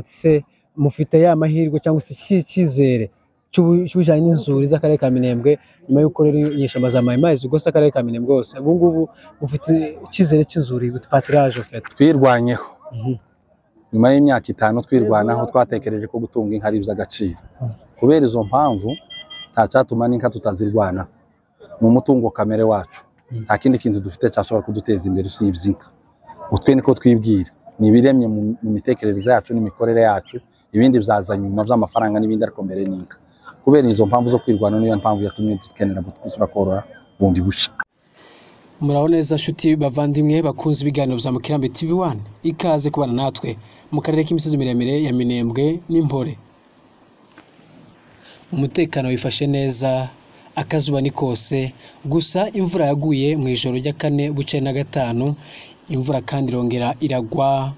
se mufite ya mahirwe cyangwa se iki cyizere cy'ubujyanye n'inzuri z'akarere ka Minembwe nyuma y'uko rero inyeshyamba zamaye amazi ubwose akarere ka Minembwe hose ubu ngubu mufite icyizere cy'inzuri with patiraje fete twirwanyeho nyuma y'imyaka itanu twirwanaho twatekereje ko gutunga inka ari iby'agaciro kubera izo mpamvu nta cyatuma n'inka tutazirwana mu mutungo kamere wacu nta kindi kintu dufite cyashobora kuduteza imbere usibye inka utwe niko twibwira ni ibiremye mu mu mitekerereze yacu n'imikorere yacu ibindi byaza nyuma by'amafaranga n'ibindi ariko mbere ni inka kubera izo mpamvu zo kwirwanaho niyo mpamvu yatumye dukenera gusura korora bundi bushya murabona neza nshuti bavandimwe bakunze ibiganiro bya mukirambi tv wani ikaze kubana natwe mu karere k'imisozi miremire ya minembwe n'impore umutekano wifashe neza akazuba ni kose gusa imvura yaguye mu ijoro rya kane buce na gatanu imvura kandi irongera iragwa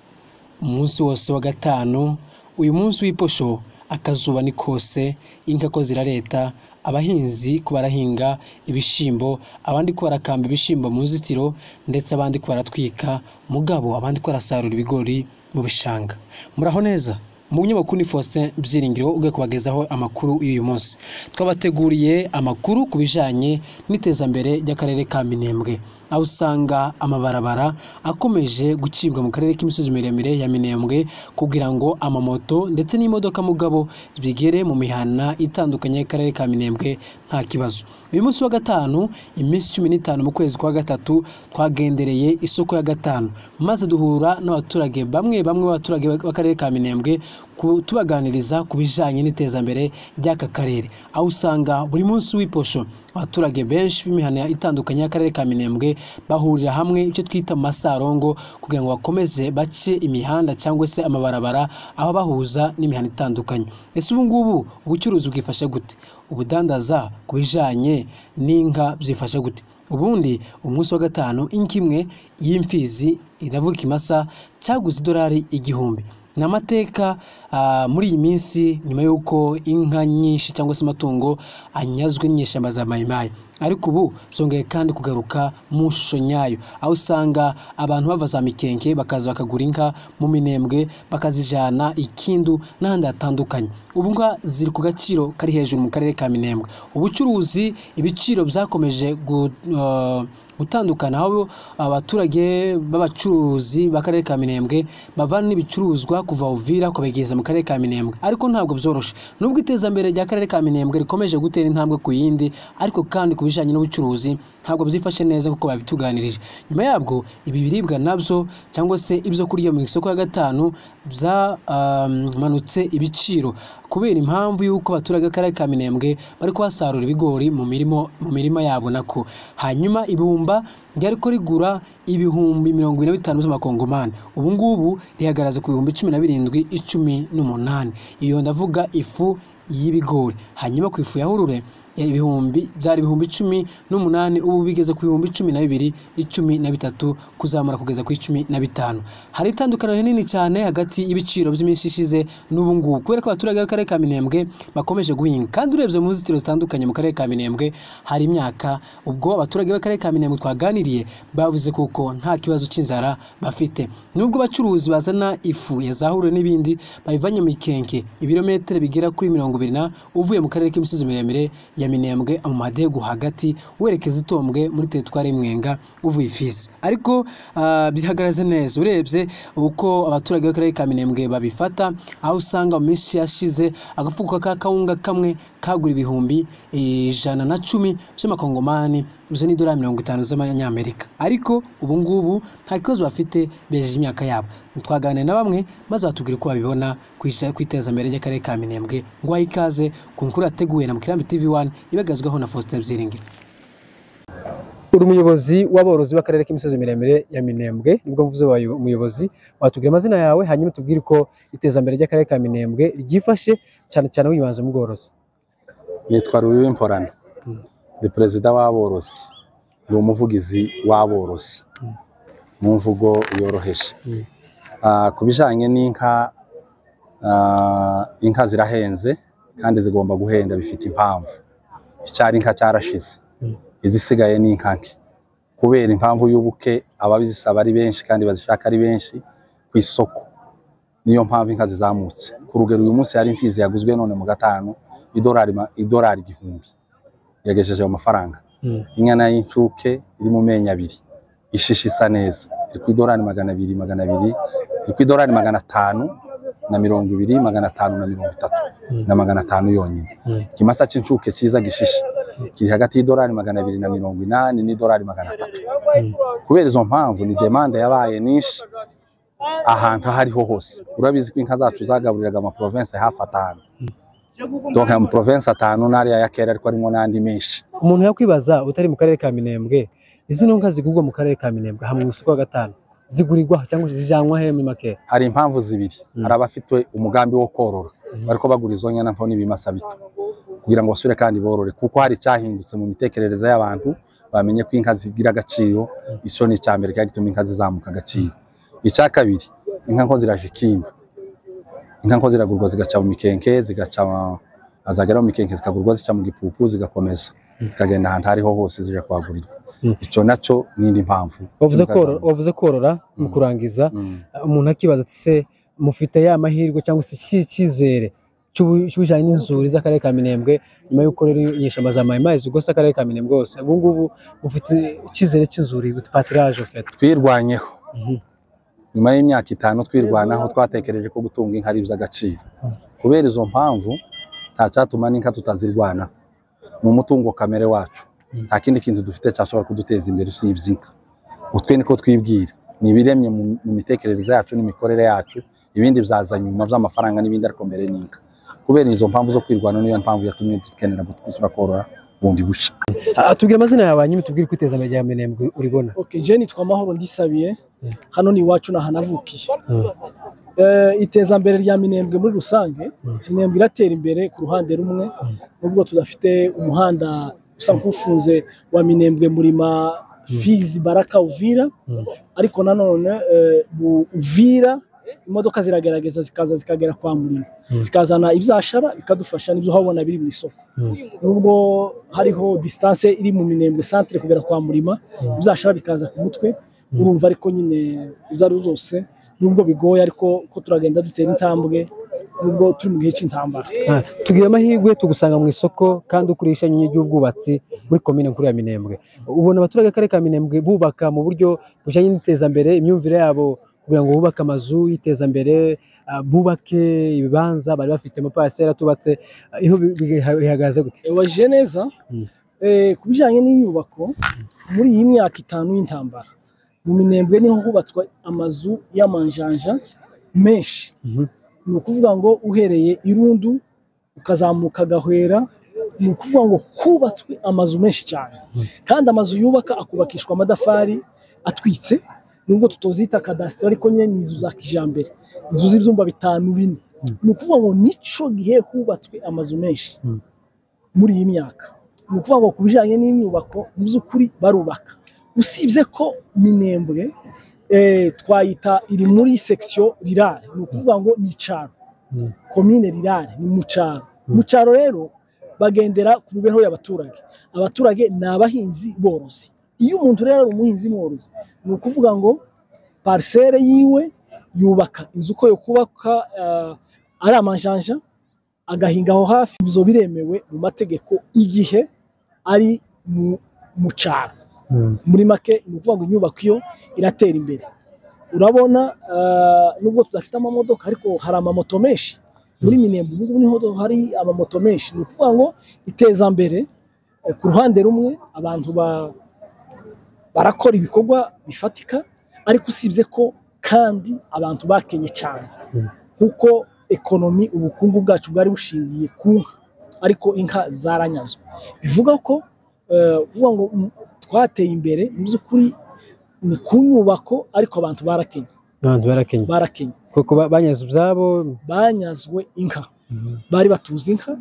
umunsi wose wa gatanu uyu munsi w'iposho akazuba ni kose inka ko zirareta abahinzi ko barahinga ibishyimbo abandi ko barakamba ibishyimbo mu nzitiro ndetse abandi ko baratwika mugabo abandi ko barasarura ibigori mu bishanga muraho neza mu ni Faustin Byiringiro ugiye kubagezaho amakuru y'uyu munsi twabateguriye amakuru ku bijyanye n'itezambere ry'akarere ka Minembwe aho usanga amabarabara akomeje gucibwa mu karere k'imisozi miremire ya Minembwe kugira ngo amamoto ndetse n'imodoka mugabo bigere mu mihana itandukanye y'akarere ka Minembwe nta kibazo uyu munsi wa gatanu iminsi cumi n'itanu mu kwezi kwa gatatu twagendereye isoko ya gatanu maze duhura n'abaturage bamwe bamwe b'abaturage b'akarere ka Minembwe ku- tubaganiriza ku bijyanye n'itezambere ry'aka karere aho usanga buri munsi w'iposho abaturage benshi b'imihana itandukanye y'akarere ka minembwe bahurira hamwe icyo twita masarongo kugira ngo bakomeze bace imihanda cyangwa se amabarabara aho bahuza n'imihanda itandukanye ese ubu ngubu ubucuruzi bwifashe gute ubudandaza ku bijyanye n'inka byifashe gute ubundi umunsi wa gatanu inka imwe y'imfizi iravuga ikimasa cyaguze idolari igihumbi ni amateka ah, muri iyi minsi nyuma y'uko inka nyinshi cyangwa se amatungo anyazwe n'inyeshyamba za mayimayi ariko ubu byongeye kandi kugaruka mu shusho nyayo aho usanga abantu bava za mikenke bakaza bakagura inka mu minembwe bakazijyana ikindu n'ahandi hatandukanye ubu nga ziri ku gaciro kari hejuru mu karere ka minembwe ubucuruzi ibiciro byakomeje gu- ah, gutandukana aho abaturage b'abacuruzi b'akarere ka minembwe bavana n'ibicuruzwa kuva uvira kubegeza mu karere ka minembwe ariko ntabwo byoroshye nubwo itezambere ry'akarere ka minembwe rikomeje gutera intambwe ku yindi ariko kandi ku bijyanye n'ubucuruzi ntabwo byifashe neza kuko babituganirije nyuma yabwo ibi biribwa nabyo cyangwa se ibyo kurya mu isoko ya gatanu byamanutse ibiciro kubera impamvu y'uko abaturage b'akarere ka minembwe bari kuhasarura ibigori mu mirimo mu mirima yabo nako hanyuma ibumba ryari ko rigura ibihumbi mirongo ine na bitanu by'amakongomani ubu ngubu rihagaraza ku bihumbi cumi na birindwi icumi n'umunani iyo ndavuga ifu y'ibigori hanyuma ku ifu ya hurure ya ibihumbi byari ibihumbi icumi n'umunani ubu bigeze ku bihumbi cumi na bibiri icumi na bitatu kuzamura kugeza ku icumi na bitanu hari itandukaniro rinini cyane hagati y'ibiciro by'iminsi ishize n'ubu ngubu kubera ko abaturage b'akarere ka Minembwe bakomeje guhinga kandi urebye mu nzitiro zitandukanye mu karere ka Minembwe hari imyaka ubwo abaturage b'akarere ka Minembwe twaganiriye bavuze kuko nta kibazo cy'inzara bafite nubwo abacuruzi bazana ifu ya zahura n'ibindi bayivanye mu ikenke ibirometero bigera kuri mirongo ibiri na uvuye mu karere k'imisozi miremire ya Minembwe mu madegu hagati werekeza itombwe muri teritwari y'Imwenga uvuye ifisi ariko ah, bihagaze neza urebye uko abaturage b'akarere ka Minembwe babifata aho usanga mu minsi yashize agafuko ka kawunga kamwe kagura ibihumbi ijana na cumi by'amakongomani uzo ni idolari mirongo itanu z'amanyamerika ariko ubu ngubu nta kibazo bafite bejeje imyaka yabo twaganira na bamwe maze batubwira uko babibona ku ija- ku iterambere ry'akarere ka Minembwe ngo wahe ikaze ku nkuru yateguwe na Mukirambi TV 1 ibagazweho na Faustin Byiringiro uri umuyobozi w'aborozi b'akarere k'imisozi miremire ya Minembwe nibwo mvuze wayo umuyobozi watubwira amazina yawe hanyuma tubwire uko iterambere ry'akarere ka Minembwe ryifashe cyane cyane wibanze mu bworozi nitwa Rubibi Mporano Mm. ni perezida w'aborozi ni umuvugizi w'aborozi Mm. mu mvugo yoroheje Mm. Ah, ku bijyanye n'inka ah, inka zirahenze kandi zigomba guhenda bifite impamvu icyari inka cyarashize Mm. izisigaye ni inka nke kubera impamvu y'ubuke ababizisaba ari benshi kandi bazishaka ari benshi ku isoko niyo mpamvu inka zizamutse ku rugero uyu munsi hari imfizi yaguzwe none mu gatanu idolari ma- idolari igihumbi yagejeje ayo mafaranga Mm. inka nayo y'incuke iri mu menyo abiri ishishe isa neza iri ku idolari magana abiri magana abiri iri ku idolari magana atanu na mirongo ibiri magana atanu na mirongo itatu Mm. na magana atanu yonyine Mm. ikimasa cy'incuke cyiza gishishe kiri hagati y'idolari magana abiri na mirongo inani n'idolari magana atatu Mm. kubera izo mpamvu ni demande yabaye nyinshi ahantu aho ariho hose urabizi ko inka zacu zagaburiraga amaprovensi hafi atanu donc aya maprovensi atanu n'ariya ya kera ariko arimo n'andi menshi umuntu yakwibaza utari mu karere ka minembwe izino nka zigurwa mu karere ka minembwe hamwe mu isoko wa gatanu zigurirwa cyangwa se zijyanwa he muri make hari impamvu zibiri Mm. hari abafite umugambi wo korora Mhm. bariko bagura izo nyana nto n'ibimasa bito kugira ngo basubire kandi borore kuko hari icyahindutse mu mitekerereze y'abantu bamenye ko inka zigira agaciro icyo ni icya mbere cyari gituma inka zizamuka agaciro icya kabiri inka nko ziraje ikindu inka nko ziragurwa zigaca mu mikenke zigaca zagera mu mikenke zikagurwa zica mu gipupu zigakomeza Mm. zikagenda ahantu aho ariho hose zije kuhagurirwa Mm. icyo nacyo ni indi mpamvu wavuze Inka korora zamuka. wavuze korora mu Mm. kurangiza Mm. umuntu akibaza ati se mufite ya mahirwe cyangwa se iki cyizere cy'ubu- cy'ubujyanye n'inzuri z'akarere ka minembwe nyuma y'uko rero inyeshyamba zamaye mazi ubwo se akarere ka minembwe hose ubu ngubu mufite icyizere cy'inzuri with patiraje fete twirwanyeho nyuma y'imyaka itanu twirwanaho twatekereje ko gutunga inka ari iby'agaciro kubera izo mpamvu nta cyatuma n'inka tutazirwanaho ni umutungo kamere wacu Mm. nta kindi kintu dufite cyashobora kuduteza imbere usibye inka utwe niko twibwira ni ibiremye mu mu mitekerereze yacu n'imikorere yacu ibindi byaza nyuma by'amafaranga n'ibindi ariko mbere ni inka kubera izo mpamvu zo kwirwana niyo mpamvu yatumye dukenera gutuzura korora bundi bushya tubwire amazina yawe hanyuma tubwire uko iterambere rya minembwe uribona Okay, je nitwa Mahoro ndisabiye Mm. hano ni iwacu nahanavukiye Mm. Eh, itezambere rya Minembwe muri rusange Mm. Minembwe iratera imbere ku ruhande rumwe Mm. nubwo tudafite umuhanda usa nk'ufunze wa Minembwe murima Fizi Baraka Uvira Mm. ariko nanone eh, mu Uvira imodoka ziragerageza zikaza zikagera kwa Murima Mm. zikazana ibyashara bikadufasha n'ibyo habona biri mu isoko Mm. nubwo hariho distance iri mu minembwe centre kugera kwa murima Mm. bizashara bikaza ku mutwe Mm. urumva ariko nyine ibyo ari byo byose nubwo bigoye ariko ko turagenda dutera intambwe nubwo turi mu gihe cy'intambara Ah, tugira amahirwe tugusanga mu isoko kandi ukoresha ishami ry'ubwubatsi muri komine nkuru ya Minembwe ubona abaturage akarere ka Minembwe bubaka mu buryo bujyanye n'iterambere imyumvire yabo kugira ngo bubake amazu y'iterambere ah, bubake ibibanza bari bafite amapasera atubatse Ah, iho bi- bi- bihagaze gute waje neza Mm. eh, ku bijyanye n'inyubako muri iyi myaka itanu y'intambara mu minembwe niho hubatswe amazu y'amanjanja menshi Mhm. ni ukuvuga ngo uhereye irundu ukazamuka gahwera ni ukuvuga ngo hubatswe amazu menshi cyane Mm. kandi amazu yubaka akubakishwa amatafari atwitse nubwo tutozita kadasiteri ariko nyine ni inzu za kijyambere inzu z'ibyumba bitanu bine Mm. ni ukuvuga ngo nicyo gihe hubatswe amazu menshi Mm. muri iyi myaka ni ukuvuga ngo ku bijyanye n'inyubako mu by'ukuri barubaka usibye ko minembwe eh, twayita iri muri sekisiyo rirare ni ukuvuga ngo ni icyaro Mm. komine rirare ni mu cyaro Mm. mu cyaro rero bagendera ku mibereho y'abaturage abaturage ni abahinzi borozi iyo umuntu rero ari umuhinzi mworozi ni ukuvuga ngo parisere yiwe yubaka inzu uko yo kubaka eh, ari amanjanja agahinga aho hafi ibyo biremewe mu mategeko igihe ari mu mu cyaro Mm. muri make ni ukuvuga ngo inyubako iyo iratera imbere urabona eh, nubwo tudafite amamodoka ariko hari amamoto menshi muri minembe ubu ngubu niho hari amamoto menshi ni ukuvuga ngo itezambere eh, ku ruhande rumwe abantu ba- barakora ibikorwa bifatika ariko usibye ko kandi abantu bakenye cyane Mm. kuko ekonomi ubukungu bwacu bwari bushingiye ku nka ariko inka zaranyazwe bivuga ko eh, uvuga ngo mm, twateye imbere mu by'ukuri ni ku nyubako ariko abantu barakenye Abantu barakenye barakenye kuko ba- banyaze ibyabo banyazwe inka bari batuzi inka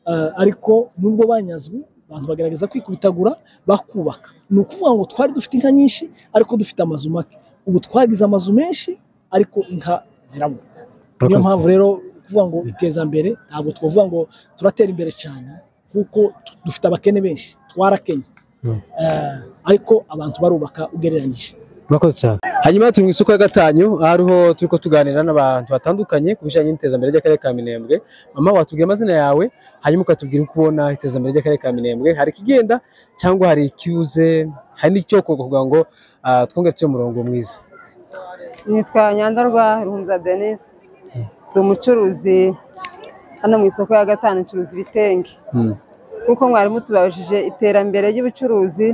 eh, ariko nubwo banyazwe abantu bagerageza kwikubitagura bakubaka ni ukuvuga ngo twari dufite inka nyinshi ariko dufite amazu make ubu twagize amazu menshi ariko inka zirabura niyo mpamvu rero kuvuga ngo itezambere ntabwo twavuga ngo turatera imbere cyane kuko tu- dufite abakene benshi twarakenye Eh, ariko abantu barubaka ugereranyije murakoze cyane hanyuma turi mu isoko ya gatanyu aha ariho turi ko tuganira n'abantu batandukanye ku bijyanye n'iterambere ry'akarere ka minembwe mama watubwira amazina yawe hanyuma ukatubwira uko ubona iterambere ry'akarere ka minembwe hari ikigenda cyangwa hari icyuze hari n'icyokorwa kugira ngo ah, twongere tube umurongo mwiza nitwa nyandarwa ruhunza denise ndi umucuruzi hano mu isoko ya gatanu ncuruza ibitenge Mm. kuko mwarimu tubabajije iterambere ry'ubucuruzi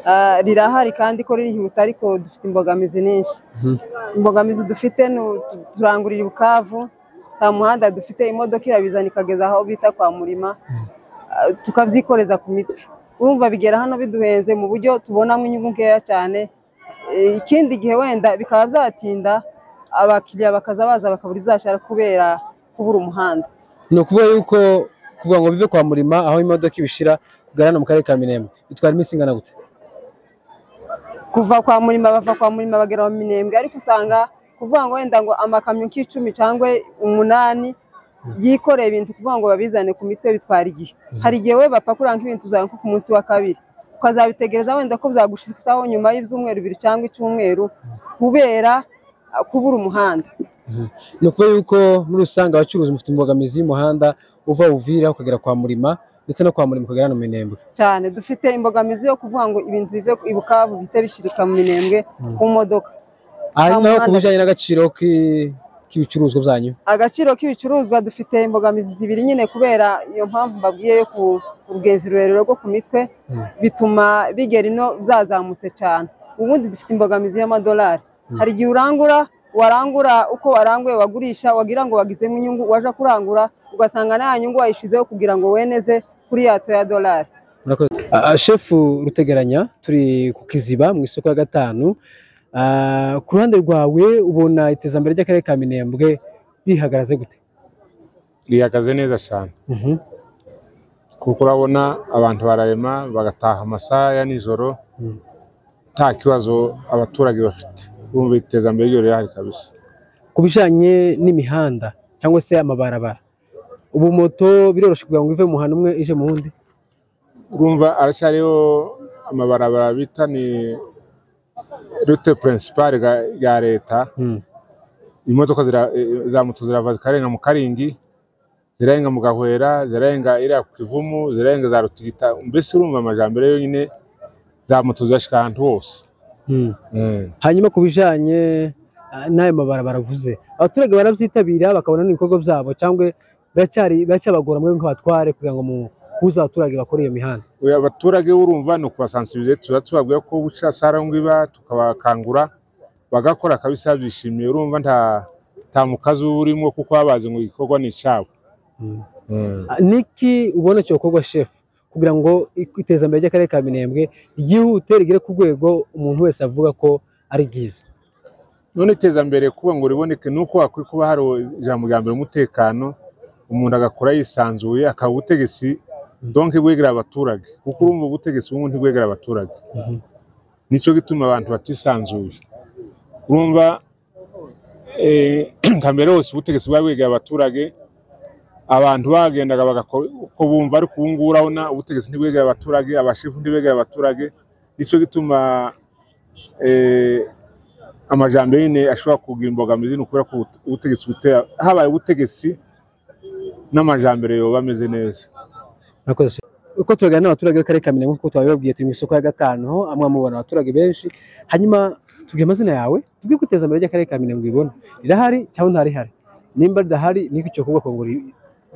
ah, rirahari kandi ko ririhuta ariko dufite imbogamizi nyinshi Mhm. imbogamizi dufite ni u- tu- turangurira ubukavu nta muhanda dufite imodoka irabizana ikageza aho bita kwa murima Ah, tukabyikoreza ku mitwe urumva bigera hano biduhenze mu buryo tubonamo inyungu nkeya cyane Eh, ikindi gihe wenda bikaba byatinda abakiriya bakaza baza bakabura ibyashara kubera kubura umuhanda ni ukuvuga yuko kuvuga ngo bive kwa murima aho imodoka ibishira kugarana mu karere ka minembwe bitwara iminsi ingana gute kuva kwa murima bava kwa murima bagera mu minembwe ariko usanga kuvuga ngo wenda ngo amakamyo nk'icumi cyangwa umunani yikoreye ibintu kuvuga ngo babizane ku mitwe bitwara igihe hari igihe we bapakura nk'ibintu byawe nko ku munsi wa kabiri ukazabitegereza wenda ko byagushikaho nyuma y'ibyumweru bibiri cyangwa icyumweru kubera ah, kubura umuhanda ni ukuvuga yuko muri rusange abacuruzi mufite imbogamizi y'umuhanda uva buvira ukagera kwa murima ndetse no kwa murima ukagera no mu minembwe cyane dufite imbogamizi yo kuvuga ngo ibintu bive i bukavu bihite bishirika mu minembwe ku modoka aha naho ku muhanda. bijyanye n'agaciro k'i- k'ibicuruzwa byanyu agaciro k'ibicuruzwa dufite imbogamizi zibiri nyine kubera iyo mpamvu mbabwiye yo ku- urugezi rurerure rwo ku mitwe Mm. bituma bigera ino byazamutse cyane ubundi dufite imbogamizi y'amadolari hari igihe urangura warangura uko waranguye wagurisha wagira ngo wagizemo inyungu waje kurangura ugasanga nta nyungu wayishizeho kugira ngo weneze kuri yato ya dolari Murakoze. Ah, ah, shefu rutegeranya turi ku kiziba mu isoko ya gatanu Ah, ku ruhande rwawe ubona iterambere ry'akarere ka minembwe rihagaze gute rihagaze neza cyane Mhm. kuko urabona abantu bararema bagataha amasaha ya nijoro Mm. nta kibazo abaturage bafite urumva iterambere ryo rirahari kabisa ku bijyanye n'imihanda cyangwa se amabarabara ubu moto biroroshye kugira ngo ive mu muhanda umwe ije mu wundi urumva aracyariho amabarabara bita ni rute purinsipari ya leta Mm. imodoka zira- eh, za moto zirava zikarenga mu karingi zirarenga mu gahwera zirarenga iriya ku kivumu zirarenga za rutigita mbese urumva amajambere yonyine za moto zirashika ahantu hose Mm. Mm. hanyuma ku bijyanye ah, n'ayo mabarabara avuze abaturage barabyitabira bakabona n'ibikorwa byabo cyangwa biracyari biracyabagora muri nk'abatware kugira ngo muhuze abaturage bakore iyo mihanda Oya, abaturage urumva ni ukubasansibiriza tuba tubabwira ko buca sara ngwiba tukabakangura bagakora kabisa babyishimiye urumva nta nta mukazi uba urimo kuko baba bazi ngo igikorwa ni icyabo Ah, niki ubona cyokorwa shefu kugira ngo iterambere ry'akarere ka minembwe ryihute rigere ku rwego umuntu wese avuga ko ari ryiza none iterambere kuba ngo riboneke ni uko hakwiye kuba hari ijambo rya mbere umutekano umuntu agakora yisanzuye akaba ubutegetsi donke bwegera abaturage kuko urumva ubutegetsi bumwe ntibwegera abaturage nicyo gituma abantu batisanzuye urumva eh, nka mbere hose ubutegetsi bwari bwegera abaturage abantu bagendaga bagakora uko bumva ariko ubu ngubu urabona ubutegetsi ntibwegera abaturage abashefu ntibegera abaturage nicyo gituma eh, amajambere nyine ashobora kugira imbogamizi ni ukubera ko ubut- ubutegetsi butera habaye ubutegetsi n'amajambere yoba ameze neza murakoze uko tubaganira n'abaturage b'akarere ka minembwe kuko twabibabwiye turi mu isoko ya gatanu aho amwe mubona abaturage benshi hanyuma tubwire amazina yawe tubwire ko iterambere ry'akarere ka minembwe ibona rirahari cyangwa ntarihari nimba ridahari niki cyokorwa kugira ngo ri-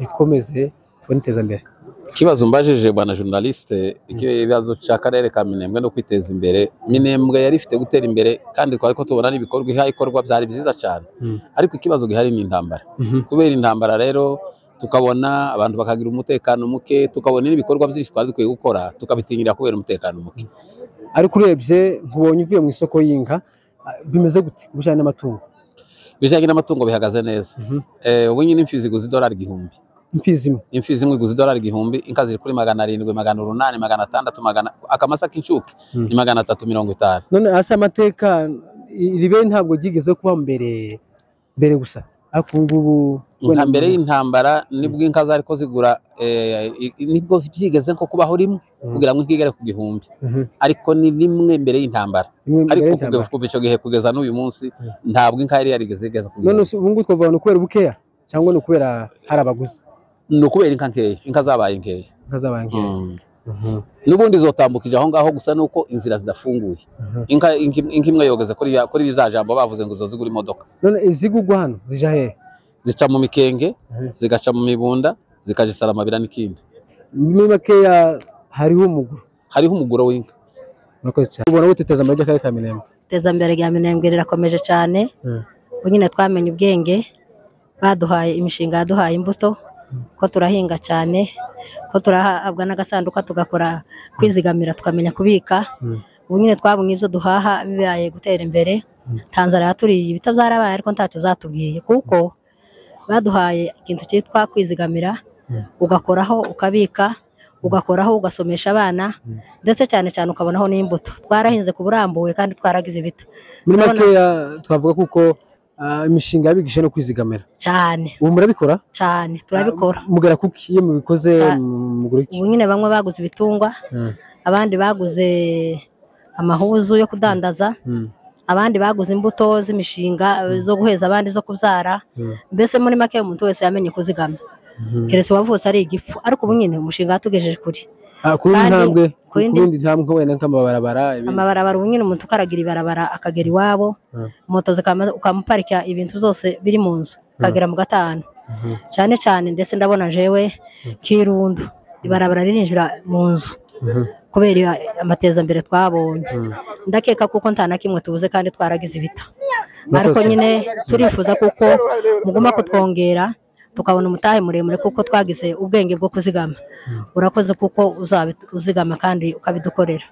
rikomeze tubone iterambere ikibazo mbajije bwana journaliste ikibazo cy'akarere ka minembwe no kwiteza imbere minembwe yari ifite gutera imbere kandi twari ko tubona n'ibikorwa ihaye ikorwa byari byiza cyane Mm. ariko ikibazo gihari ni intambara kubera intambara rero tukabona abantu bakagira umutekano muke tukabona n'ibikorwa byinshi twari dukwiye gukora tukabitinyira kubera umutekano muke ariko urebye nkubonye uvuye mu isoko y'inka ah, bimeze gute ku bijyanye n'amatungo ibijyanye n'amatungo bihagaze neza Mhm. Eh, ubu nyine imfizi iguze idolari igihumbi imfizi imwe imfizi imwe iguze idolari igihumbi inka ziri kuri magana arindwi magana urunani magana atandatu magana akamasa k'incuke Mm. ni magana atatu mirongo itanu none hasi amateka iribe ntabwo ryigeze kuba mbere mbere gusa ariko ubu ngubu nka mbere y'intambara nibwo inka zari ko zigura eh, i- i- nibwo byigeze nko kubaho rimwe Mhm. kugira ngo inka igere ku gihumbi Mhm. ariko ni rimwe mbere y'intambara imwe mbere ariko y'intambara. kuva icyo gihe kugeza n'uyu munsi ntabwo inka yari yarigeze igeza ku none gihumbi se ubu ngubu twavuga ngo ni ukubera ubukeya cyangwa ni ukubera hari abaguzi ni ukubera inka nkeya inka zabaye nkeya inka z'abantu nkeya Mhm. n'ubundi zotambukije aho ngaho gusa ni uko inzira zidafunguye Mhm. inka inka im- inka imwe yogeze kuri ya- kuri bya jambo bavuze ngo zozigura imodoka none izigugwa hano zija hehe zica mu mikenge Mhm. zigaca mu mibunda zikajisara amabira n'ikindi muri makeya hariho umuguru hariho umugoro w'inka murakoze cyane ubona gute iterambere ry'akarere ka minembwe iterambere rya minembwe rirakomeje cyane Mm. ubu nyine twamenye ubwenge baduhaye imishinga yaduhaye imbuto ko turahinga cyane ko turahabwa n'agasanduka tugakora kwizigamira tukamenya kubika Mm. ubu nyine twabonye ibyo duhaha bibaye gutera imbere tanzania yaturiye ibita byarabaye ariko ntacyo zatubwiye kuko baduhaye ikintu cyitwa kwizigamira Mm. ugakoraho ukabika ugakoraho ugasomesha abana ndetse cyane cyane ukabonaho n'imbuto twarahinze ku burambuwe kandi twaragize ibita muri Ndabona- makeya twavuga kuko ah, imishinga yabigisha no kwizigamira cyane ubu murabikora cyane turabikora mugera kuki iyo mubikoze Ah. mugura iki ubu nyine bamwe baguze ibitungwa Mm. abandi baguze amahuzu yo kudandaza Mm. abandi baguze imbuto z'imishinga zo guheza abandi zo kubyara Mm. mbese muri make umuntu wese yamenye kuzigama Mhm. keretse uwavutse ari igifu ariko ubu nyine umushinga watugejeje kure Ah, ku yindi kandi- ntambwe ku ku yindi- yindi ntambwe wenda nk'amabarabara ibindi. amabarabara ubu nyine umuntu ukaragira ibarabara akagera iwabo Mm. moto zikama- ukamuparika ibintu byose biri mu nzu ukagera mu gatanu Mhm. cyane cyane ndetse ndabona jewe kirundo ibarabara ririnjira mu nzu Mhm. kubera amatezambere twabonye Mm. ndakeka kuko nta na kimwe tubuze kandi twaragize ibita Murakoze. ariko nyine turifuza kuko muguma kutwongera tukabona umutahe muremure kuko twagize ubwenge bwo kuzigama urakoze kuko uzabi- uzigama kandi ukabidukorera